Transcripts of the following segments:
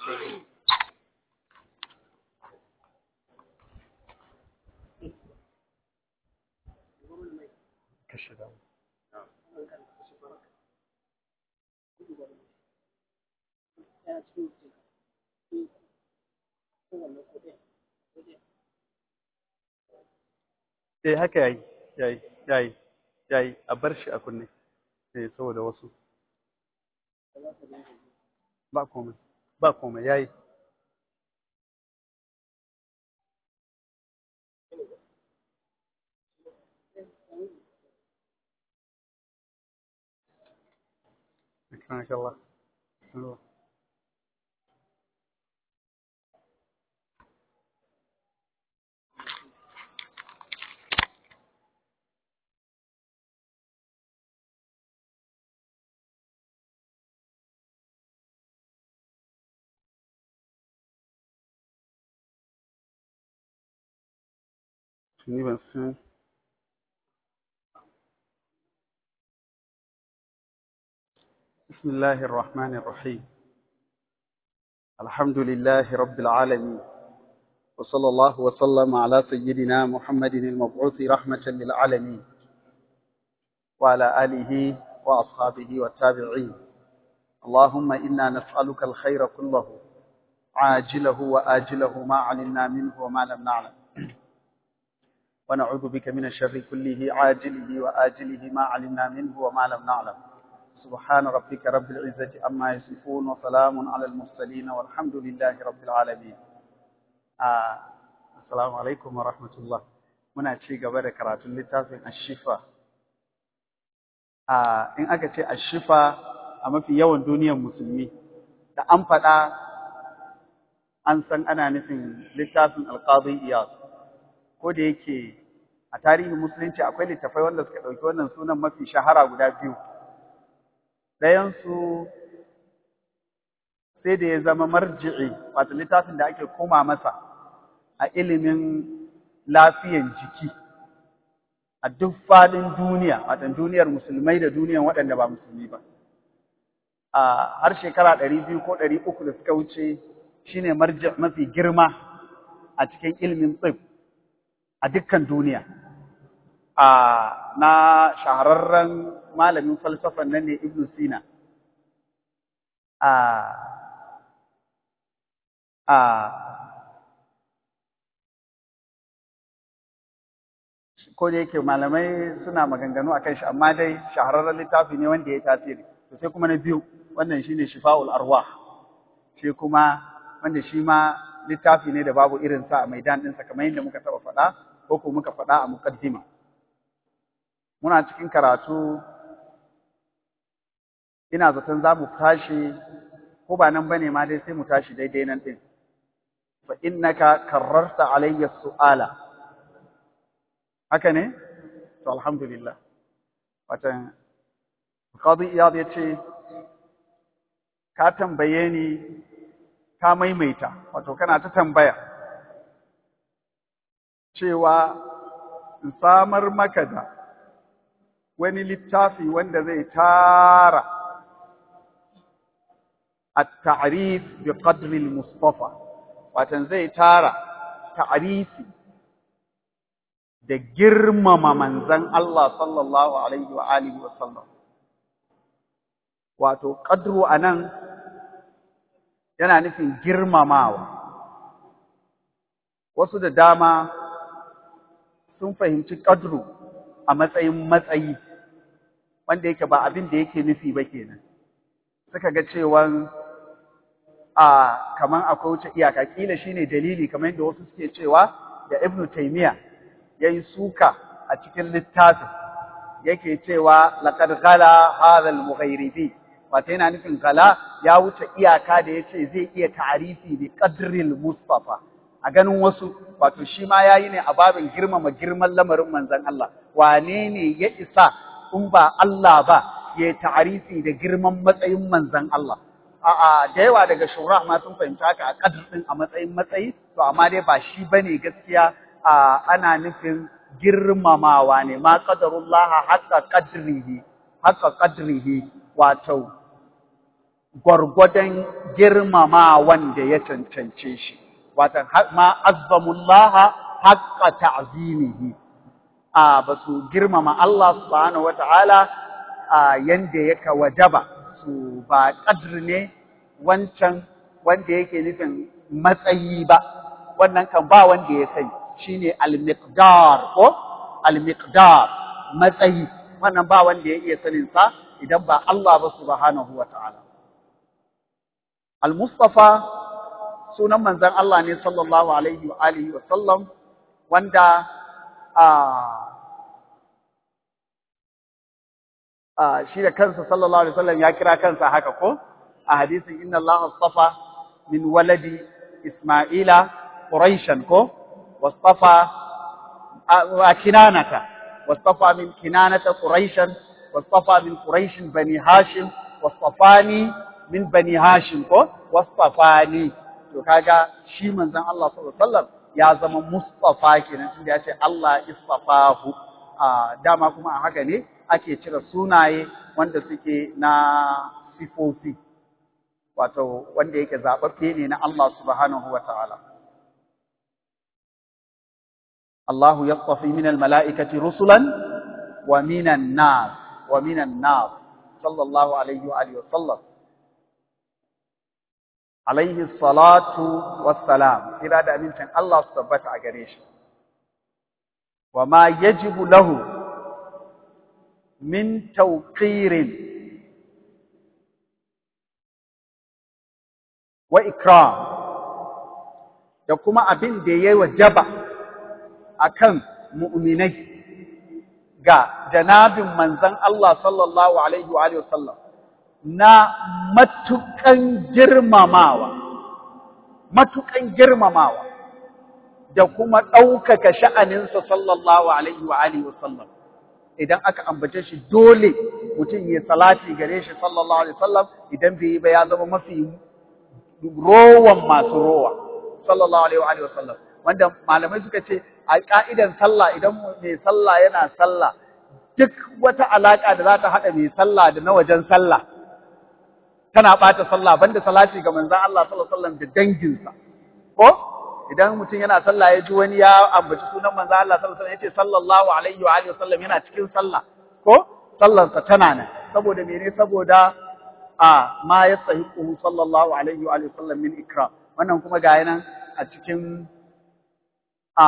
kashe da eh haka yayi yayi yayi yayi a bar shi a kunne eh saboda wasu ba komai ba komai yayi سبحانك الله بسم الله ni ban san بسم الله الرحمن الرحيم الحمد لله رب العالمين وصلى الله وسلم على سيدنا محمد المبعوث رحمة للعالمين وعلى آله وأصحابه والتابعين اللهم إنا نسألك الخير كله عاجله وآجله ما علمنا منه وما لم نعلم ونعوذ بك من الشر كله عاجله وآجله ما علمنا منه وما لم نعلم سبحان ربك رب العزة عما يصفون وسلام على المرسلين والحمد لله رب العالمين آه. السلام عليكم ورحمة الله muna ci gaba da karatun littafin ashifa a in aka ce ashifa a mafi yawan duniyar musulmi da an faɗa an san ana nufin littafin alqadi iyas ko da yake a tarihin musulunci akwai littafai wanda suka ɗauki wannan sunan mafi shahara guda biyu ɗayansu sai da ya zama marji'i wato littafin da ake koma masa a ilimin lafiyan jiki a duk faɗin duniya wato duniyar musulmai da duniyar waɗanda ba musulmi ba a har shekara ɗari biyu ko ɗari uku da suka wuce shine marji mafi girma a cikin ilimin tsib a dukkan duniya a na shahararren malamin falsafan nan ne Ibn Sina. A a ko da yake malamai suna maganganu a kan shi amma dai shahararren littafi ne wanda ya tasiri to sai kuma na biyu wannan shine shifa'ul arwah shi kuma wanda shi ma littafi ne da babu irin sa a maidan ɗinsa kamar yadda muka taɓa faɗa ko ko muka faɗa a muqaddima muna cikin karatu ina zaton za mu tashi ko ba nan bane ma dai sai mu tashi daidai nan din fa innaka karrarta alayya su'ala haka ne to alhamdulillah watan qadi iyad yace ka tambaye ni ka maimaita wato kana ta tambaya cewa in samar maka da wani littafi wanda zai tara at-ta'rif bi qadri al-mustafa watan zai tara ta'rifi da girmama manzon Allah sallallahu alaihi wa alihi wa sallam wato qadru anan yana nufin girmamawa wasu da dama sun fahimci qadru a matsayin matsayi wanda yake ba abin da yake nufi ba kenan suka ga cewan a kaman akwai wuce iyaka kila shine dalili kamar yadda wasu suke cewa da Ibn Taymiyyah yayi suka a cikin littafin yake cewa laqad ghala hadha al-mughayribi wato yana nufin gala ya wuce iyaka da yace zai iya ta'arifi bi qadril mustafa a ganin wasu wato shi ma yayi ne a babin girmama girman lamarin manzon Allah wane ne ya isa in ba Allah ba ya ta'arifi da girman matsayin manzon Allah a'a da yawa daga shura ma sun fahimta haka a kadr din a matsayin matsayi to amma dai ba shi bane gaskiya a ana nufin girmamawa ne ma qadarullah haqqa qadrihi haqqa qadrihi wato gwargwadon girmama wanda ya cancance shi watan ma azzamullaha haqqa ta'zimihi a basu girmama Allah subhanahu wata'ala a yanda yake wajaba su ba qadr ne wancan wanda yake nufin matsayi ba wannan kan ba wanda ya sani shine al-miqdar ko al-miqdar matsayi wannan ba wanda ya iya sanin sa idan ba Allah ba subhanahu wata'ala al-mustafa sunan manzon Allah ne sallallahu alaihi wa alihi wa sallam wanda a a shi da kansa sallallahu alaihi wasallam ya kira kansa haka ko a hadisin inna Allah astafa min waladi Isma'ila Quraishan ko wastafa wa kinanata wastafa min kinanata Quraishan wastafa min Quraish bani Hashim wastafani min bani Hashim ko wastafani to kaga shi manzon Allah sallallahu alaihi wasallam ya zama mustafa kenan tunda ya ce Allah istafahu a dama kuma a haka ne ake cire sunaye wanda suke na sifofi wato wanda yake zababbe ne na Allah subhanahu wa ta'ala Allah yastafi min almala'ikati rusulan wa minan nas wa minan nas sallallahu alaihi wa alihi wa sallam alaihi salatu wassalam kira da amincin Allah su tabbata a gare shi wa ma yajibu lahu min tawqirin wa ikram da kuma abin da yayi wajaba akan mu'minai ga janabin manzon Allah sallallahu alaihi wa alihi wasallam na matukan girmamawa matukan girmamawa da kuma ɗaukaka sha'aninsa sallallahu alaihi wa alihi wasallam idan aka ambace shi dole mutum ya salati gare shi sallallahu alaihi wasallam idan bai yi ba ya zama mafi rowan masu rowa sallallahu alaihi wa alihi wasallam wanda malamai suka ce a ka'idan sallah idan mai sallah yana sallah duk wata alaka da za ta haɗa mai sallah da na wajen sallah tana ɓata sallah banda salati ga manzon Allah sallallahu alaihi wasallam da danginsa ko idan mutum yana sallah ya ji wani ya ambaci sunan manzon Allah sallallahu alaihi wasallam yace sallallahu alaihi wa alihi wasallam yana cikin sallah ko sallarsa tana nan saboda mene saboda a ma yastahiqu sallallahu alaihi wa alihi wasallam min ikram wannan kuma ga nan a cikin a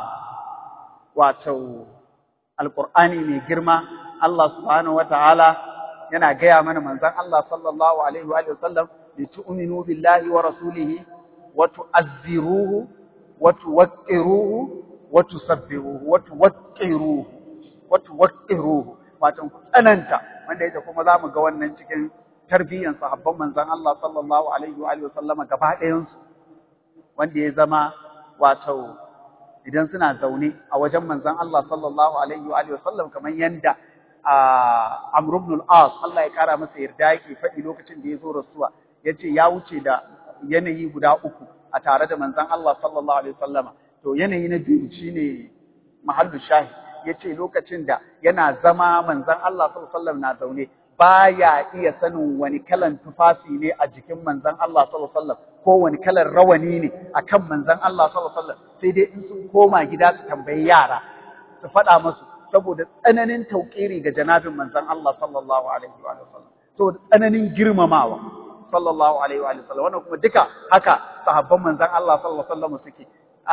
wato alqur'ani mai girma Allah subhanahu wataala yana gaya mana manzon Allah sallallahu alaihi wa alihi wasallam li tu'minu billahi wa rasulihi wa tu'azziruhu wa tuwaqqiruhu wa tusabbihuhu wa tuwaqqiruhu wa tuwaqqiruhu wato ku tsananta wanda yake kuma zamu ga wannan cikin tarbiyyan sahabban manzon Allah sallallahu alaihi wa alihi wasallam gaba ɗayan su wanda ya zama wato idan suna zaune a wajen manzon Allah sallallahu alaihi wa alihi wasallam kamar yanda Amr ibn al-As Allah ya kara masa yarda yake faɗi lokacin da ya zo rasuwa yace ya wuce da yanayi guda uku a tare da manzon Allah sallallahu alaihi wasallama to yanayi na biyu shine mahallu shahid yace lokacin da yana zama manzon Allah sallallahu alaihi wasallam na zaune baya iya sanin wani kalan tufafi ne a jikin manzon Allah sallallahu alaihi wasallam ko wani kalan rawani ne akan manzon Allah sallallahu alaihi wasallam sai dai in sun koma gida su tambayi yara su faɗa musu saboda tsananin tauƙiri ga janabin manzon Allah sallallahu alaihi wa sallam saboda tsananin girmamawa sallallahu alaihi wa sallam wannan kuma duka haka sahabban manzon Allah sallallahu alaihi wa sallam suke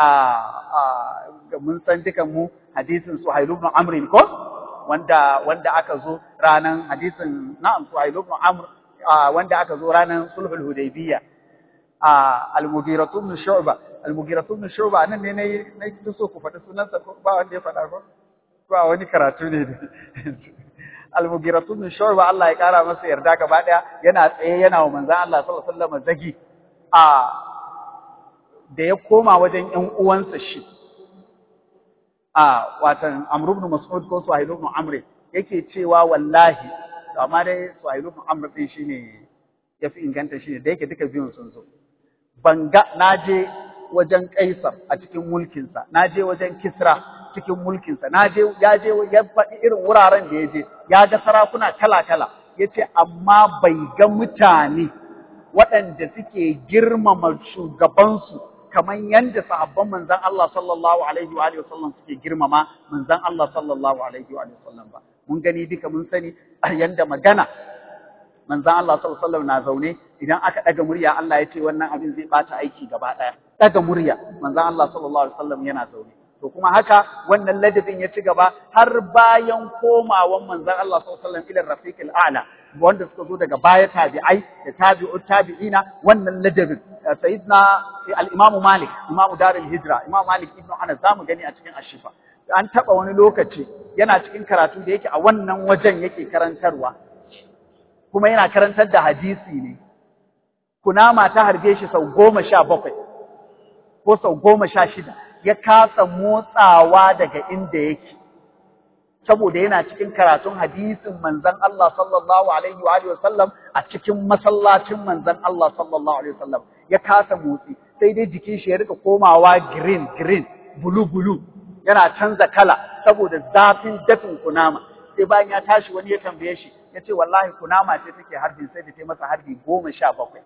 a mun san dukan mu hadisin Suhail ibn Amr ko wanda wanda aka zo ranan hadisin na'am Suhail ibn Amr wanda aka zo ranan sulhul hudaybiyya al-Mughirah ibn Shu'ba al-Mughirah ibn Shu'ba nan ne nayi nayi so ku faɗi sunansa ko ba wanda ya faɗa ko ba wani karatu ne Al-Mughiratu bin Shu'ba Allah ya kara masa yarda gaba daya yana tsaye yana wa manzon Allah sallallahu alaihi wasallam zagi a da ya koma wajen ƴan uwansa shi a watan Amr ibn Mas'ud ko Suhail ibn Amr yake cewa wallahi to amma dai Suhail ibn Amr din shine yafi inganta shine da yake duka biyun sun zo banga naje wajen Kaisar a cikin mulkinsa naje wajen Kisra cikin mulkinsa na je ya je ya faɗi irin wuraren da ya je ya ga sarakuna kala-kala yace amma bai ga mutane waɗanda suke girmama shugabansu kamar yadda sahabban manzan Allah sallallahu alaihi wa alihi wasallam suke girmama manzan Allah sallallahu alaihi wa alihi wasallam ba mun gani duka mun sani yanda magana manzan Allah sallallahu alaihi wasallam na zaune idan aka daga murya Allah ya ce wannan abin zai bata aiki gaba daya daga murya manzan Allah sallallahu alaihi wasallam yana zaune to kuma haka wannan ladabin ya ci gaba har bayan komawan manzan Allah sallallahu alaihi wasallam ila rafiqil a'la wanda suka zo daga baya tabi'ai da tabi'ut tabi'ina wannan ladabin sayyidina al-imam Malik imam Darul Hijra imam Malik ibn Anas zamu gani a cikin Ashifa an taba wani lokaci yana cikin karatu da yake a wannan wajen yake karantarwa kuma yana karantar da hadisi ne kunama ta harbe shi sau goma sha bakwai ko sau goma sha shida ya kasa motsawa daga inda yake saboda yana cikin karatun hadisin manzon Allah sallallahu alaihi wa alihi wasallam a cikin masallacin manzon Allah sallallahu alaihi wasallam ya kasa motsi sai dai jikin shi ya rika komawa green green bulu bulu yana canza kala saboda zafin dafin kunama sai bayan ya tashi wani ya tambaye shi ya ce wallahi kunama ce take harbin sai da ta masa harbi goma sha bakwai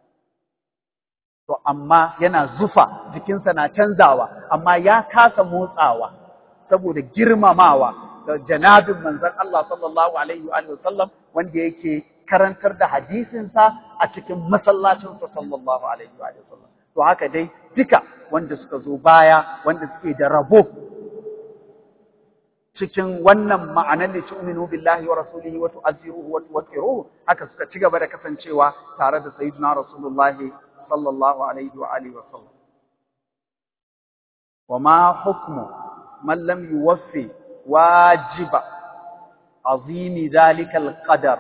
to amma yana zufa jikinsa na canzawa amma ya kasa motsawa saboda girmamawa da janabin manzon Allah sallallahu alaihi wa sallam wanda yake karantar da hadisinsa a cikin masallacinsa sallallahu alaihi wa sallam to haka dai duka wanda suka zo baya wanda suke da rabo cikin wannan ma'anar da tu'minu billahi wa rasulihi wa tu'azziruhu wa tuwaqqiruhu haka suka ci gaba da kasancewa tare da sayyidina rasulullahi sallallahu alaihi wa alihi wa sallam wa ma hukmu man lam yuwaffi wajiba azimi dhalika alqadar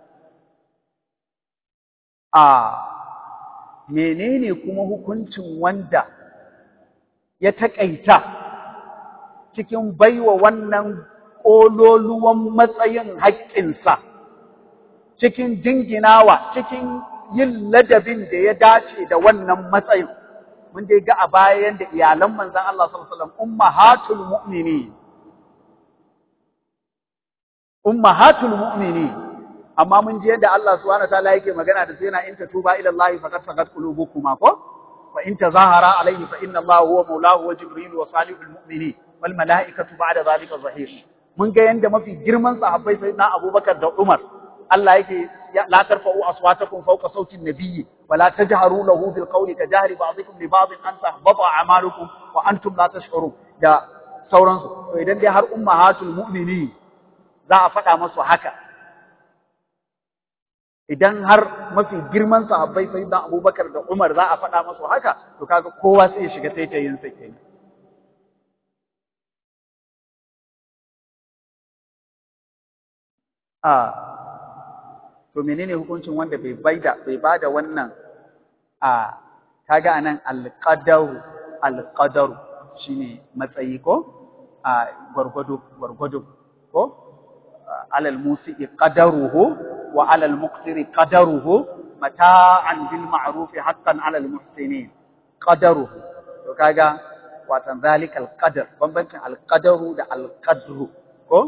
a menene kuma hukuncin wanda ya taƙaita cikin baiwa wannan ƙololuwan matsayin haƙƙinsa, cikin jinginawa, cikin yin ladabin da ya dace da wannan matsayin. Mun dai ga a bayan da iyalan manzan Allah sallallahu Alaihi wasallam ummahatul mu'mini. Ummahatul mu'mini. Amma mun ji yadda Allah subhanahu wa ta'ala yake magana da su yana in tatuba ila Allah faqad faqad qulubukuma ko fa in tazahara alayhi fa inna Allah huwa maulahu wa jibril wa salihul mu'minin wal mala'ikatu ba'da zalika zahir mun ga yanda mafi girman sahabbai sayyidina Abubakar da Umar Allah yake la tarfa'u aswatakum fawqa sautin nabiyyi wa la tajharu lahu bil qawli ka jahri ba'dikum li ba'din an tahbata a'malukum wa antum la tash'urun da sauransu to idan dai har ummahatul mu'minin za a faɗa masu haka idan har mafi girman sahabbai sayyidina Abubakar da Umar za a faɗa masu haka to kaga kowa sai ya shiga taitayin sa kenan a to menene hukuncin wanda bai baida bai bada wannan a kaga anan alqadaru alqadaru shine matsayi ko a gwargwado gwargwado ko alal musiqi qadaruhu wa alal muqtiri qadaruhu mata'an bil ma'ruf haqqan alal muhsinin qadaruhu to kaga watan zalikal qadar bambancin alqadaru da alqadru ko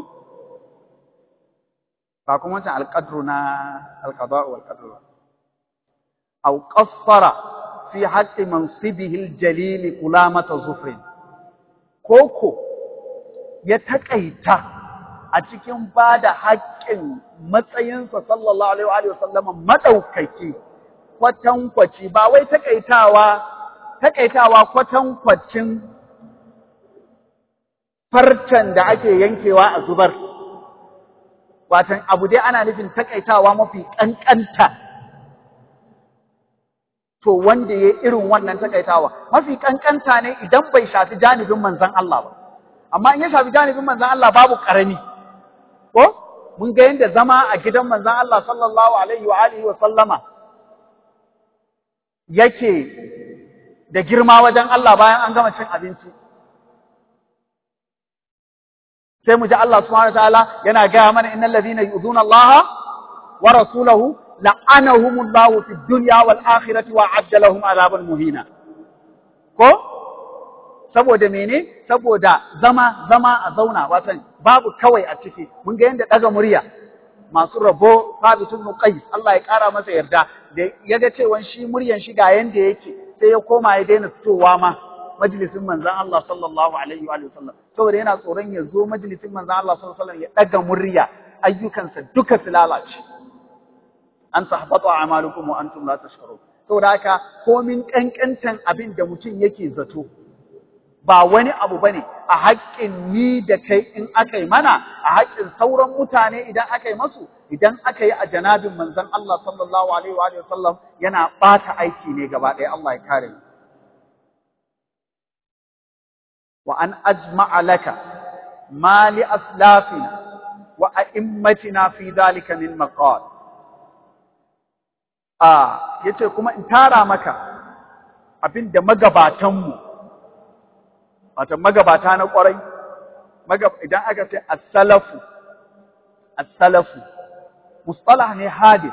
ba kuma wancan alƙadru na alƙada wal qadru aw qassara fi haqqi mansibihi aljalil kulamata zufrin koko ya taƙaita a cikin bada haƙƙin matsayinsa sallallahu alaihi wa sallam madaukaki kwatankwaci ba wai taƙaitawa taƙaitawa kwatankwacin farcen da ake yankewa a zubar watan abu dai ana nufin takaitawa mafi ƙanƙanta to wanda ya irin wannan takaitawa mafi ƙanƙanta ne idan bai shafi janibin manzan Allah ba amma in ya shafi janibin manzan Allah babu ƙarami ko mun ga yadda zama a gidan manzan Allah sallallahu alaihi wa alihi wa sallama yake da girma wajen Allah bayan an gama cin abinci sai mu ji Allah subhanahu wataala yana gaya mana innal ladhina yu'dhuna Allah wa rasulahu la'anahumullahu fid dunya wal akhirati wa 'adda lahum 'adaban muhina ko saboda mene saboda zama zama a zauna watan babu kawai a ciki mun ga yanda daga murya masu rabo Thabit ibn Qais Allah ya kara masa yarda da yaga cewa shi muryan shi ga yanda yake sai ya koma ya daina fitowa ma majalisin manzon Allah sallallahu alaihi wa sallam saboda yana tsoron ya zo majalisin manzon Allah sallallahu alaihi wa sallam ya daga murya ayyukansa duka su lalace an tahbata a'malukum wa antum la tashkurun saboda haka komin kankantan abin da mutum yake zato ba wani abu bane a haƙƙin ni da kai in aka yi mana a haƙƙin sauran mutane idan aka yi masu idan aka yi a janabin manzon Allah sallallahu alaihi wa sallam yana ɓata aiki ne gaba ɗaya Allah ya kare mu wa an ajma'a laka ma li aslafina wa a'immatina fi dhalika min maqal a yace kuma in tara maka abinda magabatanmu wato magabata na kwarai idan aka ce as-salafu as-salafu mustalah ne hadith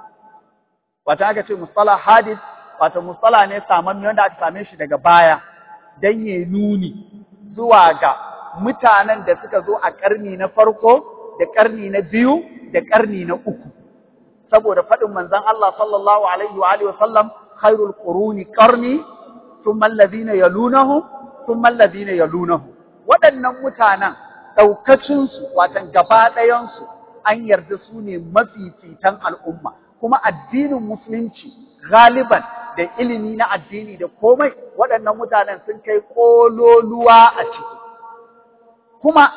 wato aka ce mustalah hadith wato mustalah ne samanni wanda aka same shi daga baya dan ya nuni zuwa ga mutanen da suka zo a karni na farko da karni na biyu da karni na uku saboda faɗin manzon Allah sallallahu alaihi wa alihi wasallam khairul quruni qarni thumma alladhina yalunahum thumma alladhina yalunahum waɗannan mutanen daukacin su watan gaba ɗayan su an yarda su ne mafifitan al'umma kuma addinin musulunci galiban da ilimi na addini da komai waɗannan mutanen sun kai kololuwa a ciki kuma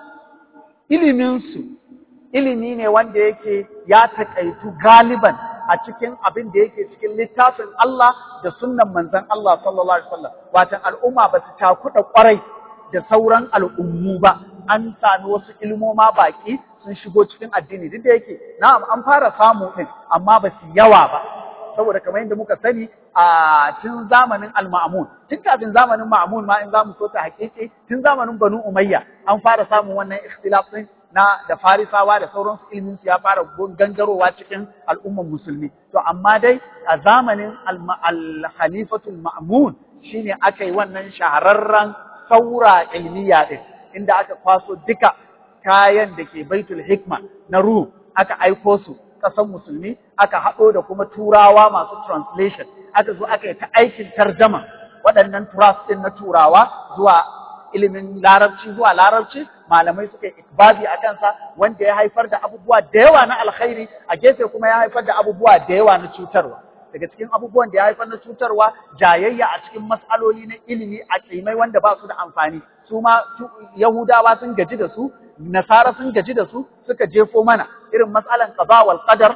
iliminsu ilimi ne wanda yake ya taƙaitu galiban a cikin abin da yake cikin littafin Allah da sunnan manzon Allah sallallahu alaihi wasallam watan al'umma ba su takuɗa ƙwarai da sauran al'ummu ba an sami wasu ilmoma baki sun shigo cikin addini duk da yake na'am an fara samu din amma ba su yawa ba saboda kamar yadda muka sani a tun zamanin al-ma'mun tun kafin zamanin ma'mun ma in zamu so ta hakiki tun zamanin banu umayya an fara samun wannan ikhtilaf din na da farisawa da sauransu ilmin su ya fara gangarowa cikin al'ummar musulmi to amma dai a zamanin al-khalifatul ma'mun shine aka yi wannan shahararren saura ilmiya din inda aka kwaso duka kayan da ke baitul hikma na ruh aka aiko su ƙasar musulmi aka haɗo da kuma turawa masu translation aka zo aka yi ta aikin tarjama waɗannan turas ɗin na turawa zuwa ilimin larabci zuwa larabci malamai suka yi ikbabi a kansa wanda ya haifar da abubuwa da yawa na alkhairi a gefe kuma ya haifar da abubuwa da yawa na cutarwa daga cikin abubuwan da ya haifar na cutarwa jayayya a cikin mas'aloli na ilimi a kimai wanda ba su da amfani su ma yahudawa sun gaji da su nasara sun gaji da su suka jefo mana irin mas'alan qada wal qadar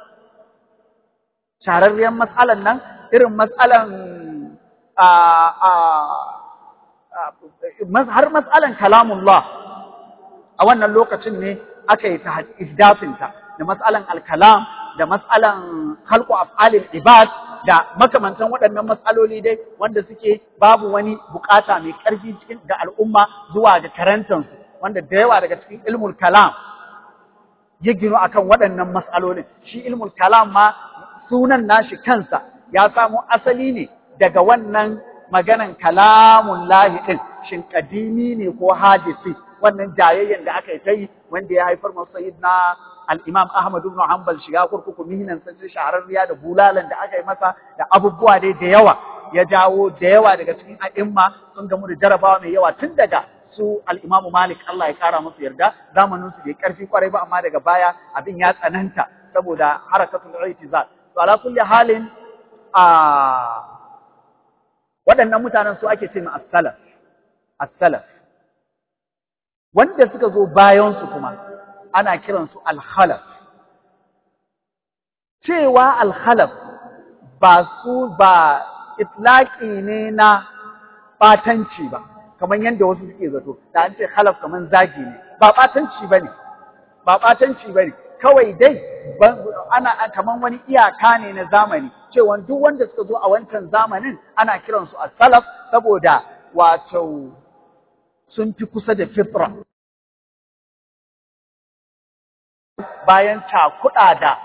shararriyar mas'alan nan irin mas'alan a a har mas'alan kalamullah a wannan lokacin ne aka yi ta ihdafinta da mas'alan al-kalam da mas'alan khalqu af'alil ibad da makamantan waɗannan mas'aloli dai wanda suke babu wani bukata mai ƙarfi cikin ga al'umma zuwa ga karantansu wanda da yawa daga cikin ilmul kalam ya gino akan waɗannan mas'alolin shi ilmul kalam ma sunan nashi kansa ya samo asali ne daga wannan maganan kalamun lahi ɗin shin kadimi ne ko hadisi wannan jayayyen da aka yi ta yi wanda ya haifar masu sayid na al-imam Ahmad ibn Hanbal shiga kurkuku mihinan sai shahararriya da bulalan da aka yi masa da abubuwa dai da yawa ya jawo da yawa daga cikin a'imma sun gamu da jarabawa mai yawa tun daga su al-Imam Malik Allah ya kara musu yarda zamanin su bai karfi kwarai ba amma daga baya abin ya tsananta saboda harakatul i'tizal to ala kulli halin a waɗannan mutanen su ake ce ma as-salaf as-salaf wanda suka zo bayan su kuma ana kiransu al-khalaf cewa al-khalaf ba su ba itlaqi ne na batanci ba kamar yadda wasu suke zato da an ce khalaf kamar zagi ne ba batanci bane ba batanci bane kawai dai ana kaman wani iyaka ne na zamani cewa duk wanda suka zo a wancan zamanin ana kiransu as-salaf saboda wato sun fi kusa da fitra bayan cakuɗa da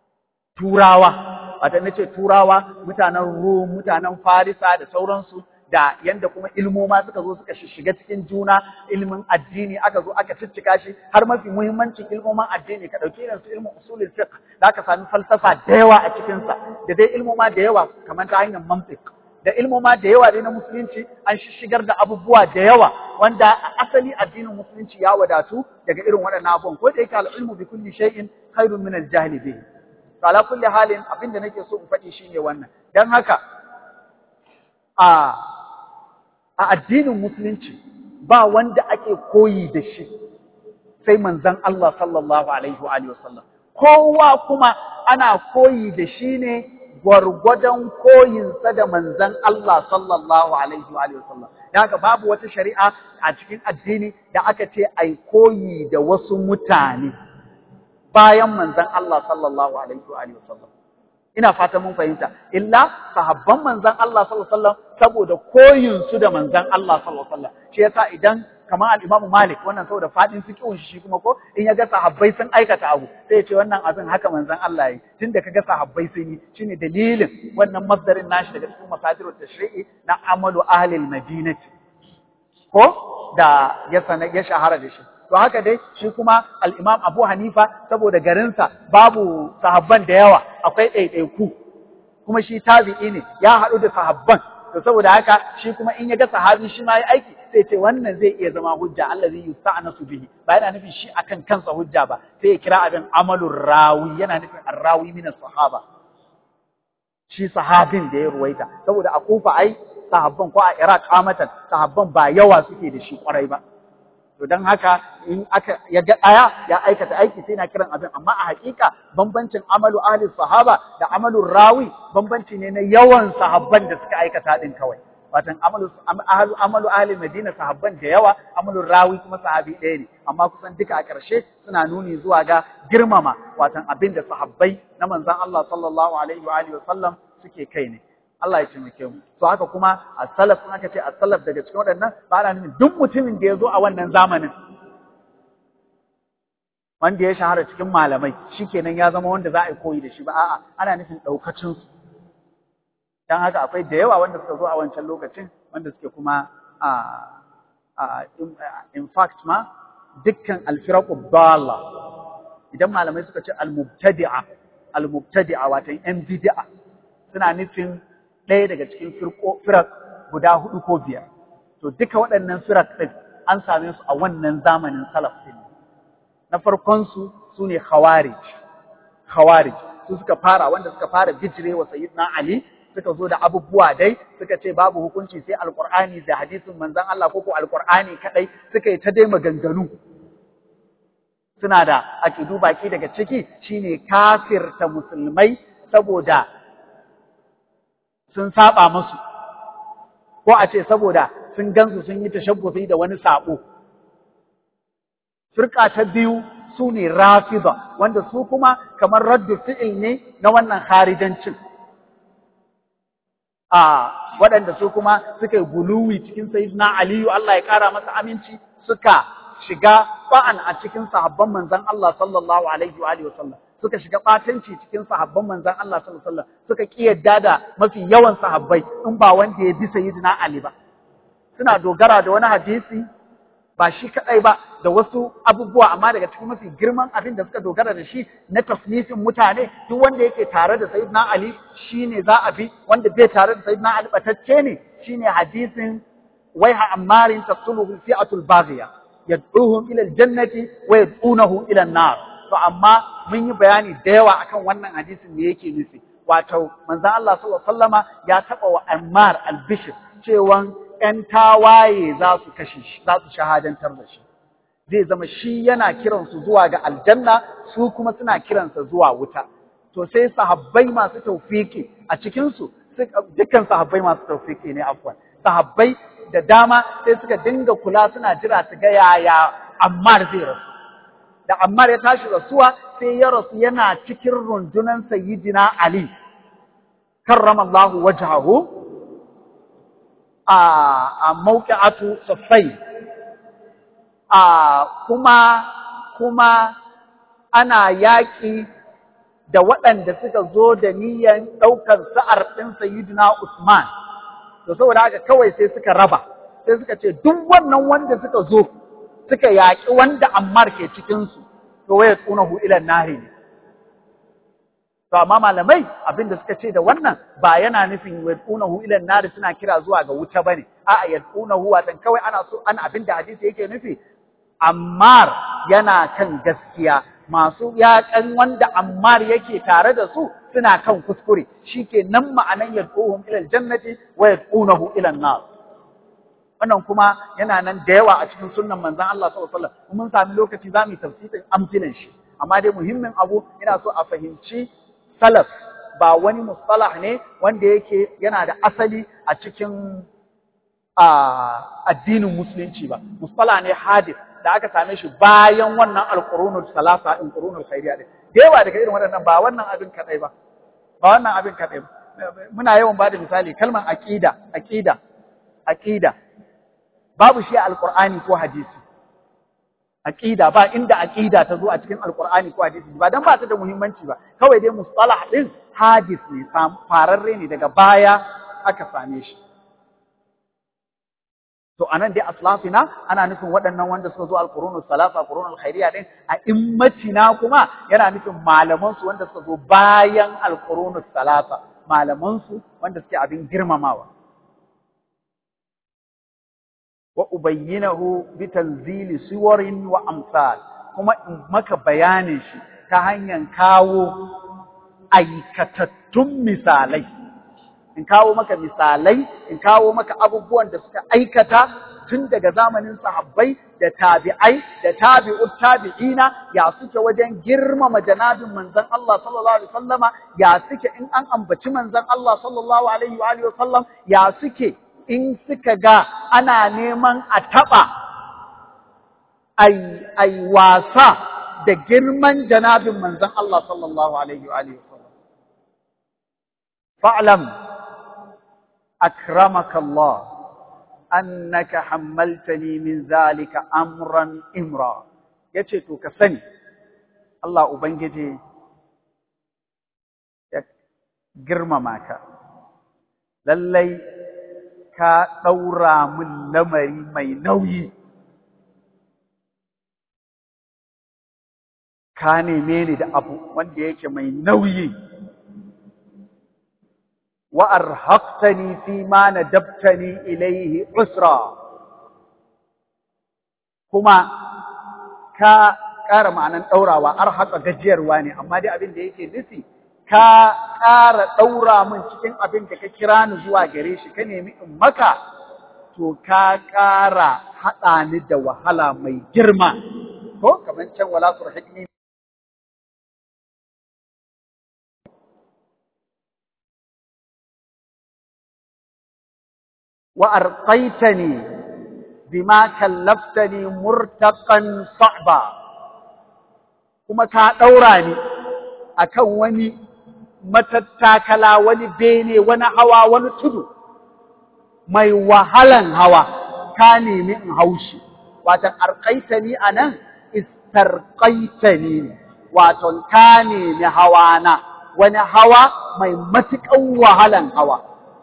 turawa wata nace turawa mutanen Rum mutanen Farisa da sauransu da yanda kuma ilmoma suka zo suka shiga cikin juna ilmin addini aka zo aka ciccika shi har mafi muhimmancin ilmoman addini ka dauki irin su ilmin usulul fiqh da aka sami falsafa da yawa a cikin sa da dai ilmoma da yawa kamar ta hanyar mantiq da ilmoma da yawa dai na musulunci an shigar da abubuwa da yawa wanda a asali addinin musulunci ya wadatu daga irin waɗannan abubuwan ko da yake al-ilmu bi kulli shay'in khairun min al-jahli bihi to ala kulli halin abinda nake so in faɗi shine wannan dan haka a a addinin musulunci ba wanda ake koyi da shi sai manzon Allah sallallahu alaihi wa alihi wasallam kowa kuma ana koyi da shi ne gwargwadon koyinsa da manzon Allah sallallahu alaihi wa alihi wasallam haka babu wata shari'a a cikin addini da aka ce ai koyi da wasu mutane bayan manzon Allah sallallahu alaihi wa alihi wasallam ina fata mun fahimta illa sahabban manzon Allah sallallahu alaihi wasallam saboda koyin su da manzon Allah sallallahu alaihi wasallam shi yasa idan kamar al-Imam Malik wannan saboda fadin fiqhun shi kuma ko in yaga sahabbai sun aikata abu sai ya ce wannan abin haka manzon Allah yi tunda kaga sahabbai sun yi shine dalilin wannan masdarin nashi daga cikin masadirut tashri'i na amalu ahli al-madinati ko da ya sana ya shahara da shi to haka dai shi kuma al-Imam Abu Hanifa saboda garinsa babu sahabban da yawa akwai ɗaiɗaiku kuma shi tabi'i ne ya haɗu da sahabban to saboda haka shi kuma in ya ga sahabi shi ma ya aiki sai ce wannan zai iya zama hujja Allah zai yusta'nasu bihi ba yana nufin shi akan kansa hujja ba sai ya kira abin amalur rawi yana nufin arrawi min sahaba shi sahabin da ya ruwaita saboda a kufa ai sahabban ko a Iraq amatan sahabban ba yawa suke da shi kwarai ba to don haka in aka ya ga aya ya aikata aiki sai na kiran abin amma a hakika bambancin amalu ahli sahaba da amalu rawi bambanci ne na yawan sahabban da suka aikata din kawai watan amalu ahlu amalu ahli madina sahabban da yawa amalu rawi kuma sahabi ɗaya ne amma kusan duka a ƙarshe suna nuni zuwa ga girmama watan abin da sahabbai na manzon Allah sallallahu alaihi wa alihi wa sallam suke kai ne Allah ya taimake mu to haka kuma as-salaf sun aka ce as-salaf daga cikin waɗannan ba ana nufin duk mutumin da ya zo a wannan zamanin wanda ya shahara cikin malamai shikenan ya zama wanda za a yi koyi da shi ba a'a ana nufin daukacin su dan haka akwai da yawa wanda suka zo a wancan lokacin wanda suke kuma a a in fact ma dukkan al-firaqu dalla idan malamai suka ce al-mubtadi'a al-mubtadi'a wato yan bid'a suna nufin ɗaya daga cikin firak guda hudu ko biyar. To duka waɗannan firak ɗin an same su a wannan zamanin salaf ɗin. Na farkonsu su ne khawarij. Khawarij su suka fara wanda suka fara bijire wa sayyidina Ali suka zo da abubuwa dai suka ce babu hukunci sai alqur'ani da hadisin manzon Allah ko ko alqur'ani kadai suka yi ta dai maganganu suna da aqidu baki daga ciki shine kafirta musulmai saboda sun saba musu ko a ce saboda sun gansu sun yi tashabbusi da wani sabo firka ta biyu su ne rafida wanda su kuma kamar raddu fi'il ne na wannan harijancin a waɗanda su kuma suka yi guluwi cikin sayyidina aliyu Allah ya ƙara masa aminci suka shiga ba'an a cikin sahabban manzon Allah sallallahu alaihi wa alihi wasallam suka shiga ɓatanci cikin sahabban manzan Allah sallallahu alaihi wasallam suka kiyarda da mafi yawan sahabbai in ba wanda ya bi sayyidina Ali ba suna dogara da wani hadisi ba shi kadai ba da wasu abubuwa amma daga cikin mafi girman abin da suka dogara da shi na tasnifin mutane duk wanda yake tare da sayyidina Ali shine za a bi wanda bai tare da sayyidina Ali batacce ne shine hadisin waiha ammarin taqtuluhu fi'atul baghiya yad'uhum ila aljannati wa yad'unahu ila an-nar to amma mun yi bayani da yawa akan wannan hadisin me yake nufi wato manzon Allah sallallahu alaihi wasallama ya taba wa Ammar al-Bishr cewan ƴan tawaye za su kashe shi za su shahadantar da shi zai zama shi yana kiransu zuwa ga aljanna su kuma suna kiransa zuwa wuta to sai sahabbai masu tawfiki a cikin su dukkan sahabbai masu tawfiki ne afwan sahabbai da dama sai suka dinga kula suna jira su ga yaya Ammar zai rasu da Ammar ya tashi rasuwa sai ya rasu yana cikin rundunan Sayyidina Ali karramallahu wajhahu a a mawqi'atu saffai a kuma kuma ana yaƙi da waɗanda suka zo da niyyar ɗaukar sa'ar ɗin Sayyidina Usman to saboda haka kawai sai suka raba sai suka ce duk wannan wanda suka zo suka yaƙi wanda Ammar ke cikin su to waya tsunahu ila nari ne to amma malamai abin da suka ce da wannan ba yana nufin yad'unahu ila nari suna kira zuwa ga wuta bane a'a yad'unahu watan kawai ana so an abin da hadisi yake nufi Ammar yana kan gaskiya masu yaƙan wanda Ammar yake tare da su suna kan kuskure shike nan ma'anan yad'uhum ila aljannati wa yad'unahu ila an-nar wannan kuma yana nan da yawa a cikin sunnan manzon Allah sallallahu alaihi wasallam mun sami lokaci zamu yi tafsirin amfilan shi amma dai muhimmin abu ina so a fahimci salaf ba wani mustalah ne wanda yake yana da asali a cikin addinin musulunci ba mustalah ne hadith da aka same shi bayan wannan alqurunul salasa in qurunul khairiyya din yawa daga irin waɗannan ba wannan abin kadai ba ba wannan abin kadai ba muna yawan bada misali kalmar aqida aqida aqida babu shi a alqur'ani ko hadisi aqida ba inda aqida ta zo a cikin alqur'ani ko hadisi ba dan ba ta da muhimmanci ba kawai dai mustalah din hadis ne fararre ne daga baya aka same shi to anan dai aslafina ana nufin waɗannan wanda suka zo alqurunu salasa alqurunu alkhairiyya din a immatina kuma yana nufin malaman su wanda suka zo bayan alqurunu salasa malaman su wanda suke abin girmamawa wa ubayyinahu bi tanzili suwarin wa amsal kuma in maka bayanin shi ta hanyar kawo aikatattun misalai in kawo maka misalai in kawo maka abubuwan da suka aikata tun daga zamanin sahabbai da tabi'ai da tabi'ut tabi'ina ya suke wajen girmama janabin manzon Allah sallallahu alaihi wasallama ya suke in an ambaci manzon Allah sallallahu alaihi wa alihi wasallam ya suke in suka ga ana neman a taɓa ai wasa da girman janabin manzon Allah sallallahu alaihi wa alihi wasallam fa'lam akramaka Allah annaka hammaltani min zalika amran imra yace to ka sani Allah ubangiji ya girmama ka lallai ka ɗaura min lamari mai nauyi, ka neme ni da abu wanda yake mai nauyi, wa'ar haƙtani fi ma na dabtani ilaihi usra, kuma ka ƙara ma'anan ɗaurawa, ar haƙa gajiyarwa ne, amma dai abin da yake nufi. ka ƙara ɗaura min cikin abin da ka kira ni zuwa gare shi ka nemi in maka, to ka ƙara haɗa ni da wahala mai girma. Ko, kamar can wala surhiqni wa arqaitani bima kallaftani murtaqan sa'ba kuma ka ɗaura ni akan wani matattakala wani bene wani hawa wani tudu mai wahalan hawa ka nemi in haushi watan arqaitani anan istarqaitani waton ka nemi hawana wani hawa mai matuƙan wahalan hawa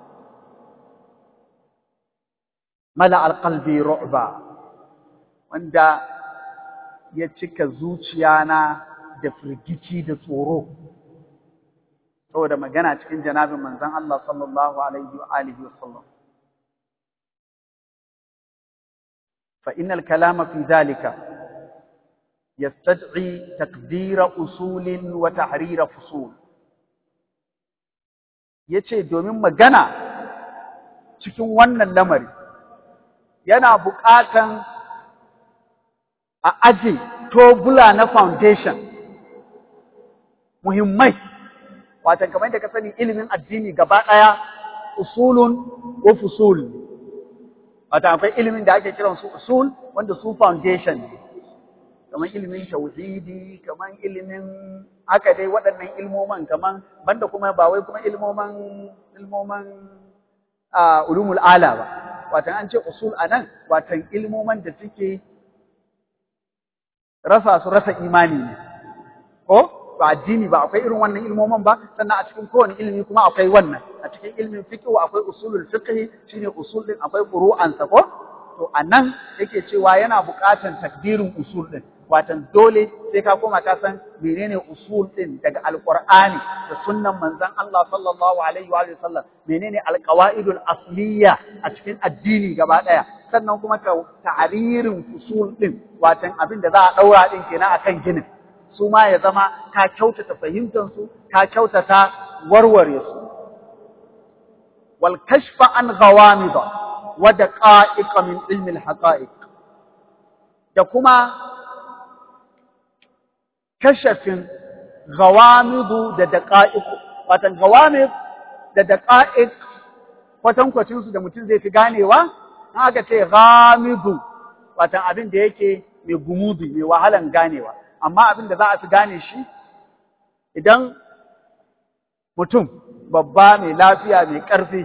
mala alqalbi ru'ba wanda ya cika zuciyana da firgici da tsoro saboda magana cikin janabin manzon Allah sallallahu alaihi wa alihi wasallam fa innal kalama fi dhalika yastad'i taqdira usulin wa tahrira fusul yace domin magana cikin wannan lamari yana buƙatan a aje tobula na foundation muhimmai watan kamar yadda ka sani ilimin addini gaba ɗaya usulun wa fusul wata akwai ilimin da ake kiran su usul wanda su foundation ne kamar ilimin tauhidi kamar ilimin haka dai waɗannan ilmoman kamar banda kuma ba wai kuma ilmoman ilmoman ulumul ala ba watan an ce usul anan watan ilmoman da suke rasa su rasa imani ne ko ba addini ba akwai irin wannan ilmomin ba sannan a cikin kowane ilimi kuma akwai wannan a cikin ilimin fiqh akwai usulul fiqh shine usul din akwai furu'an sa ko to anan yake cewa yana buƙatar takdirin usul din watan dole sai ka koma ka san menene usul din daga alqur'ani da sunnan manzon Allah sallallahu alaihi wa sallam menene alqawaidul asliya a cikin addini gaba daya sannan kuma ka ta'aririn usul din watan abin da za a daura din kenan akan ginin su ma ya zama ka kyautata fahimtar su ka kyautata warware su wal kashfa an ghawamid wa daqa'iq min ilmi al haqa'iq da kuma kashafin gawamidu da daqa'iq watan gawamid da daqa'iq kwatankwacin su da mutum zai fi ganewa aka ce ghamidu watan abin da yake mai gumudu mai wahalan ganewa amma abin da za a fi gane shi idan mutum babba mai lafiya mai ƙarfi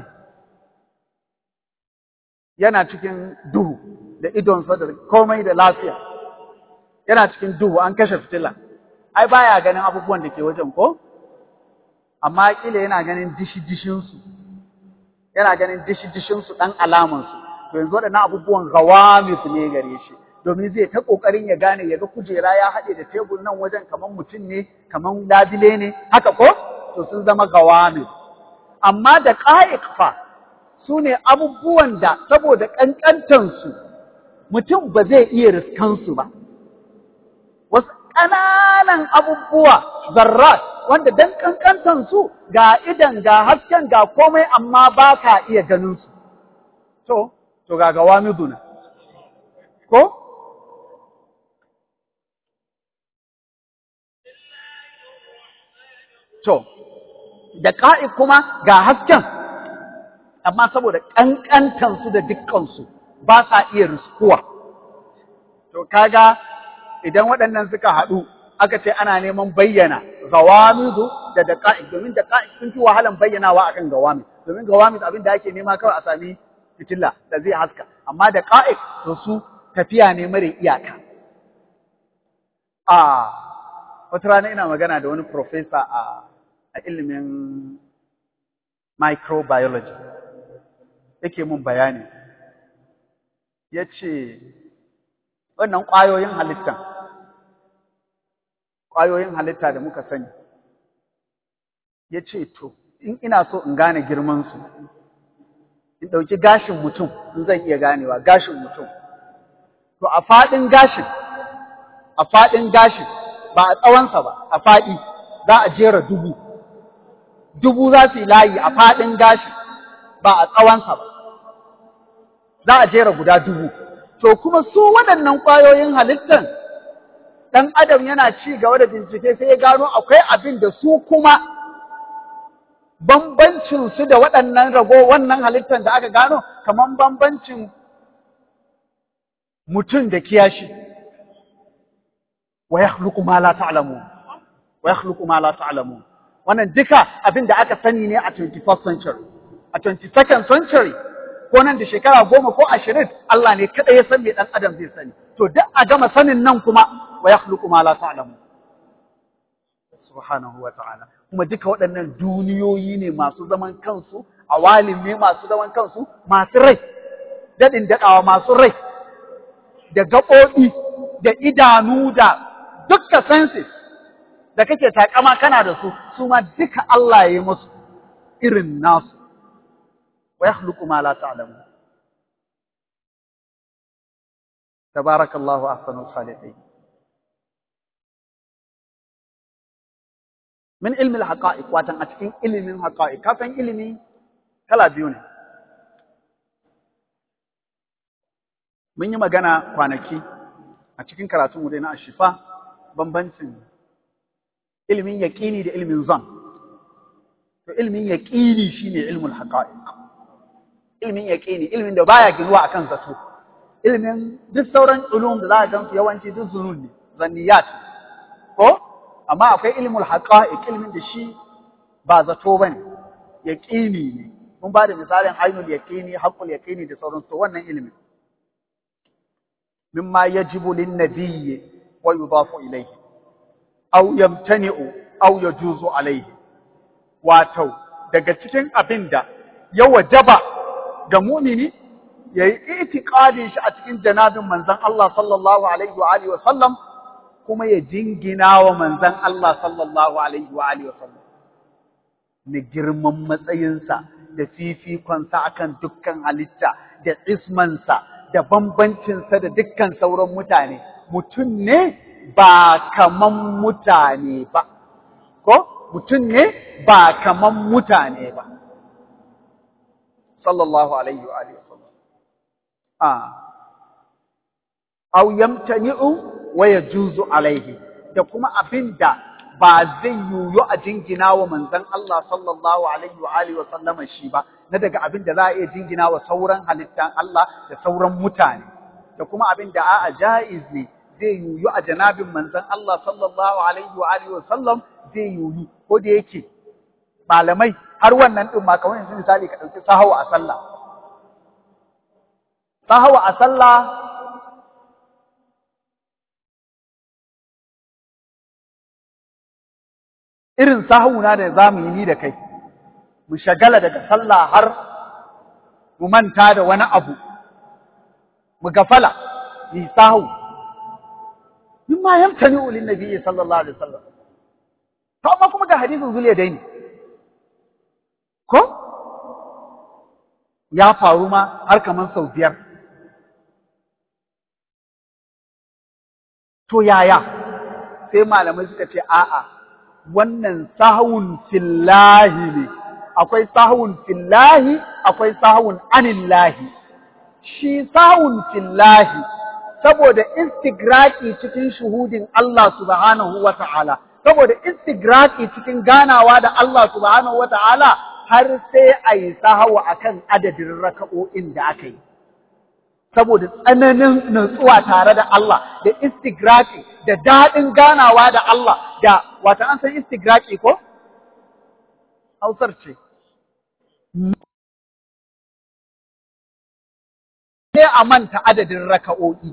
yana cikin duhu da idonsa da komai da lafiya yana cikin duhu an kashe fitila ai baya ganin abubuwan da ke wajen ko amma kila yana ganin dishi-dishinsu yana ganin dishi-dishinsu ɗan alamansu to yanzu waɗannan abubuwan gawamis ne gare shi domin zai ta ƙoƙarin ya gane ya ga kujera ya haɗe da tebur nan wajen kamar mutum ne kamar labile ne haka ko to sun zama gawamis amma da ƙa'iq fa su ne abubuwan da saboda ƙanƙantansu mutum ba zai iya riskansu ba wasu ƙananan abubuwa zarrat wanda dan ƙanƙantansu ga idan ga hasken ga komai amma ba ka iya ganinsu to to ga gawamiduna ko to da ƙa'i kuma ga hasken amma saboda ƙanƙantansu da dukkansu ba sa iya riskuwa to kaga idan waɗannan suka haɗu aka ce ana neman bayyana gawamidu da daqa'iq domin daqa'iq sun fi wahalan bayyanawa akan gawamid domin gawamid abin da ake nema kawai a sami fitilla da zai haska amma daqa'iq to su tafiya ne mare iyaka a wata rana ina magana da wani professor a a ilimin microbiology yake mun bayani ya ce wannan ƙwayoyin halittan ƙwayoyin halitta da muka sani ya ce to in ina so in gane girmansu in ɗauki gashin mutum in zan iya ganewa gashin mutum to a faɗin gashin a faɗin gashin ba a tsawonsa ba a faɗi za a jera dubu dubu za su yi layi a faɗin gashi ba a tsawonsa ba za a jera guda dubu to kuma su waɗannan ƙwayoyin halittan ɗan adam yana ci gaba da bincike sai ya gano akwai abin da su kuma bambancin su da waɗannan rago wannan halittan da aka gano kamar bambancin mutum da kiyashi wa yakhluqu ma la ta'lamun wa yakhluqu ma la ta'lamun wannan duka abin da aka sani ne a 21st century a 22nd century ko nan da shekara goma ko ashirin Allah ne kada ya san me dan adam zai sani to duk a gama sanin nan kuma wa yakhluqu ma la ta'lamu subhanahu wa ta'ala kuma duka waɗannan duniyoyi ne masu zaman kansu awalim ne masu zaman kansu masu rai dadin dadawa masu rai da gaɓoɓi da idanu da dukkan senses da kake takama kana da su su ma duka Allah ya yi musu irin nasu wa yakhluqu ma la ta'lamun tabarakallahu ahsanul khaliqin min ilmi al-haqa'iq watan a cikin ilimin haqa'iq ka san ilimi kala biyu ne mun yi magana kwanaki a cikin karatun mu dai na ashifa bambancin ilimin yaƙini da ilimin zan. To ilimin yaƙini shine ilmul haqa'iq. Ilimin yaƙini, ilimin da baya ginuwa akan zato. Ilimin duk sauran ulum da za ka gansu yawanci duk zunun ne, zanniyat. Ko? Amma akwai ilmul haqa'iq, ilimin da shi ba zato bane, yaƙini ne. Mun ba da misalin ainul yaƙini, haqqul yaƙini da sauransu, to wannan ilimin. Mimma yajibu lin nabiyyi wa yudafu ilayhi. أو يمتنع aw yajuzu alaihi wato daga cikin abin da ya wajaba ga mu'mini yayi itiqadin shi a cikin janabin manzon Allah sallallahu alaihi wa alihi wa sallam kuma ya jingina wa manzon Allah sallallahu alaihi wa alihi wa sallam na girman matsayinsa da fifikonsa akan dukkan halitta da ismansa da bambancinsa da dukkan sauran mutane mutum ne ba kaman mutane ba ko mutum ne ba kaman mutane ba sallallahu alaihi wa alihi wasallam a aw yamtani'u wa yajuzu alaihi da kuma abinda ba zai yiwu a jingina wa manzon Allah sallallahu alaihi wa alihi wasallama shi ba na daga abin da za a iya jingina wa sauran halittan Allah da sauran mutane da kuma abin da a'a jaiz ne zai yiwu a janabin manzon Allah sallallahu alaihi wa alihi wasallam zai yiwu ko da yake malamai har wannan din ma kamar yanzu misali ka dauki sahawa a sallah sahawa a sallah irin sahuna da za mu yi ni da kai, mu shagala daga sallah har mu manta da wani abu, mu gafala, yi sahu. Min ma yamta ni ulin nabi sallallahu alaihi wasallam. To amma kuma ga hadisin zuliya dai ne. Ko? Ya faru ma har kaman sau biyar. To yaya? Sai malamai suka ce a'a. wannan sahun fillahi ne, akwai sahun fillahi, akwai sahun anillahi. Shi sahun fillahi, saboda istigraki cikin shuhudin Allah subhanahu wa ta'ala, saboda istigraki cikin ganawa da Allah subhanahu wa ta'ala har sai a yi sahawa a kan adadin raka'o'in da aka yi. Saboda tsananin nutsuwa tare da Allah da istigraki da daɗin ganawa da Allah da wata an san istigraki ko? Hausar ce. Ne a manta adadin raka'o'i.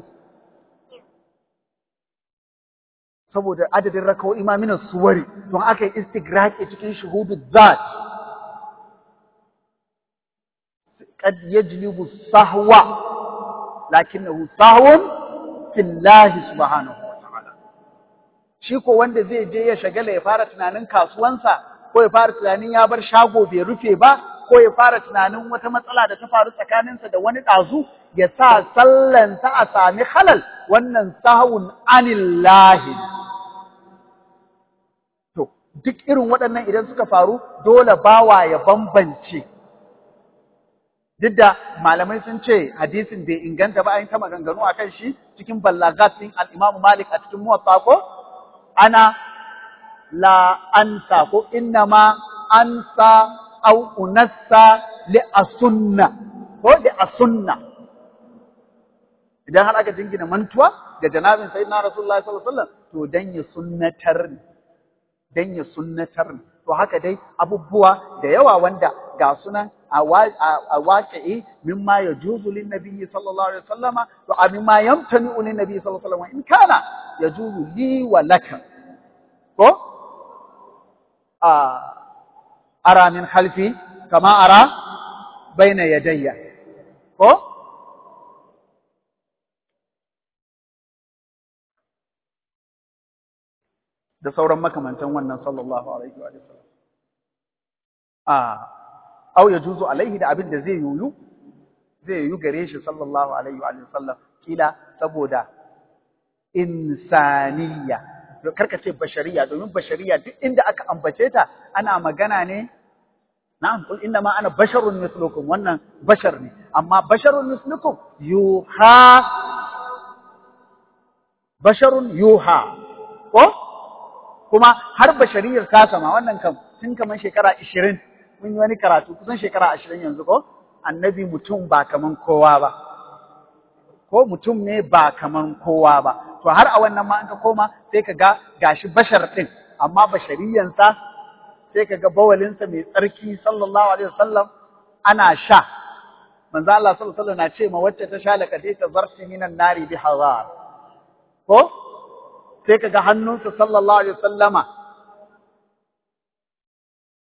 Saboda adadin raka'o'i ma minas suwari, don aka yi istigraki cikin shuhudu zat. Kad yajlibu sahwa, lakinnahu sahwun fillahi subhanahu. shi ko wanda zai je ya shagala ya fara tunanin kasuwansa ko ya fara tunanin ya bar shago bai rufe ba ko ya fara tunanin wata matsala da ta faru tsakaninsa da wani ɗazu ya sa sallansa a sami halal wannan sahun anillahi to duk irin waɗannan idan suka faru dole bawa ya bambance duk da malamai sun ce hadisin bai inganta ba an ta maganganu akan shi cikin ballagat din al-Imam Malik a cikin Muwatta ko ana la ansa ko innama ansa au unassa li asunna ko li asunna idan har aka jingina mantuwa ga janabin sayyidina rasulullahi sallallahu alaihi wasallam to dan ya sunnatar dan ya sunnatar to haka dai abubuwa da yawa wanda ga sunan a waƙi'i mimma ya juzu lin nabiyyi sallallahu alaihi wasallama to a mimma yamtani lin nabiyyi sallallahu alaihi wasallama in kana ya juzu li wa laka ko a ara min khalfi kama ara baina yadayya ko da sauran makamantan wannan sallallahu alaihi wa sallam a au ya juzu alaihi da abin da zai yuyu zai yuyu gare shi sallallahu alaihi wa sallam kila saboda insaniya karka ce bashariya domin bashariya duk inda aka ambace ta ana magana ne na'am kul inna ma ana basharun mislukum wannan bashar ne amma basharun mislukum yuha basharun yuha ko kuma har bashariyar ta sama wannan kam tun kamar shekara 20 mun yi wani karatu kusan shekara 20 yanzu ko annabi mutum ba kaman kowa ba ko mutum ne ba kaman kowa ba to har a wannan ma an ka koma sai ka ga gashi bashar din amma bashariyansa sai ka ga bawalinsa mai tsarki sallallahu alaihi wasallam ana sha manzo Allah sallallahu alaihi wasallam na ce ma wacce ta sha laqad ta zarti minan nari bi hazar ko sai ka ga hannunsa sallallahu alaihi wasallama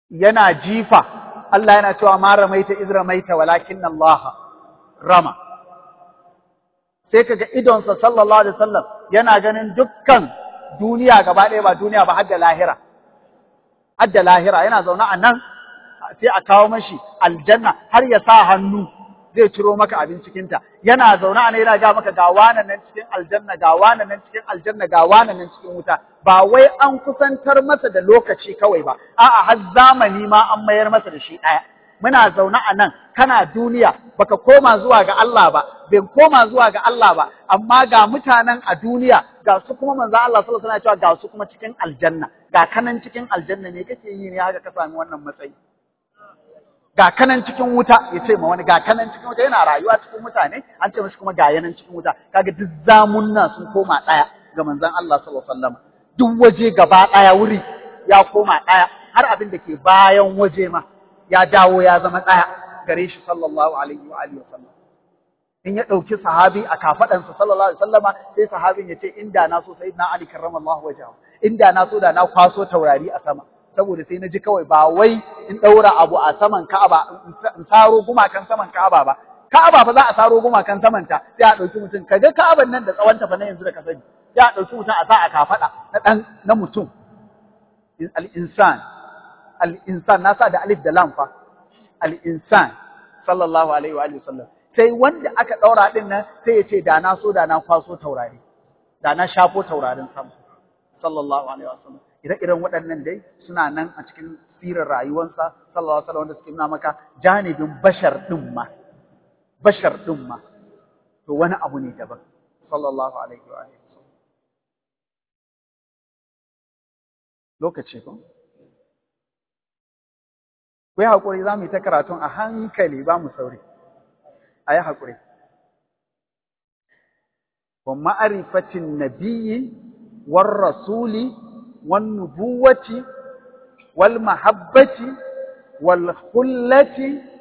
yana jifa Allah yana cewa ma ramaita iz ramaita walakin Allah rama sai kaga idonsa sallallahu alaihi wasallam yana ganin dukkan duniya gaba ɗaya ba duniya ba har da lahira har da lahira yana zaune a nan sai a kawo mashi aljanna har ya sa hannu zai ciro maka abin cikinta yana zaune a nan yana ga maka ga wanan nan cikin aljanna ga wanan nan cikin aljanna ga wanan nan cikin wuta ba wai an kusantar masa da lokaci kawai ba a'a har zamani ma an mayar masa da shi ɗaya muna zaune a nan kana duniya baka koma zuwa ga Allah ba bin koma zuwa ga Allah ba amma ga mutanen a duniya ga su kuma manzo Allah sallallahu alaihi wasallam cewa ga su kuma cikin aljanna ga kanan cikin aljanna ne kake yi ne haka ka sami wannan matsayi ga kanan cikin wuta ya ce ma wani ga kanan cikin wuta yana rayuwa cikin mutane an ce mashi kuma ga yanan cikin wuta kaga duk zamunna sun koma daya ga manzon Allah sallallahu alaihi wasallam duk waje gaba daya wuri ya koma daya har abin da ke bayan waje ma ya dawo ya zama daya gare shi sallallahu alaihi wa alihi wasallam in ya dauki sahabi a kafadansa sallallahu alaihi wasallama sai sahabin ya ce inda na so sayyidina Ali karramallahu wajhahu inda na so da na kwaso taurari a sama saboda sai na ji kawai ba wai in ɗaura abu a saman Ka'aba in saro gumakan saman Ka'aba ba Ka'aba fa za a saro gumakan saman ta sai a ɗauki mutum kaga Ka'aban nan da tsawon ta fa na yanzu da ka sani sai a ɗauki mutum a sa a kafaɗa na ɗan na mutum al-insan al-insan na sa da alif da lam fa al-insan sallallahu alaihi wa alihi wasallam sai wanda aka ɗaura din nan sai ya ce da na so da na kwaso taurari da na shafo taurarin sama sallallahu alaihi wasallam ire-iren waɗannan dai suna nan a cikin sirar rayuwarsa sallallahu alaihi wasallam wanda suke nuna maka janibin bashar din ma bashar din ma to wani abu ne daban sallallahu alaihi wa alihi lokaci ko ku yi haƙuri za mu yi ta karatun a hankali ba mu sauri a yi haƙuri wa ma'arifatin nabiyyi war rasuli والنبوة والمحبة والخلة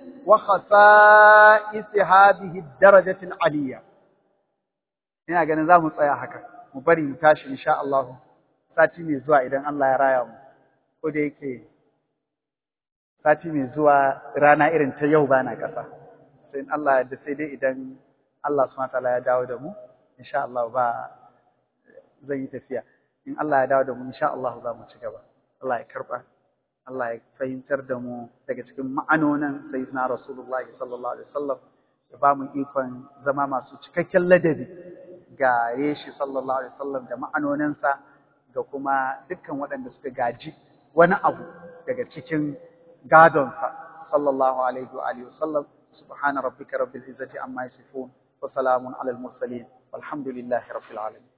وخصائص هذه الدرجة العلية ina ganin za mu tsaya haka mu bari mu tashi insha Allah sati mai zuwa idan Allah ya raya mu ko da yake sati mai zuwa rana irin ta yau bana kasa sai in Allah ya sai dai idan Allah subhanahu wa ta'ala ya dawo da mu insha Allah ba zan yi tafiya in Allah ya dawo da mu insha Allah za mu ci gaba Allah ya karba Allah ya fahimtar da mu daga cikin ma'anonin sayyidina Rasulullahi sallallahu alaihi wasallam ya ba mu ikon zama masu cikakken ladabi ga yeshi sallallahu alaihi wasallam da ma'anoninsa da kuma dukkan waɗanda suka gaji wani abu daga cikin gadonsa sallallahu alaihi wa alihi wasallam subhana rabbika rabbil izzati amma yasifun wa salamun alal mursalin walhamdulillahi rabbil alamin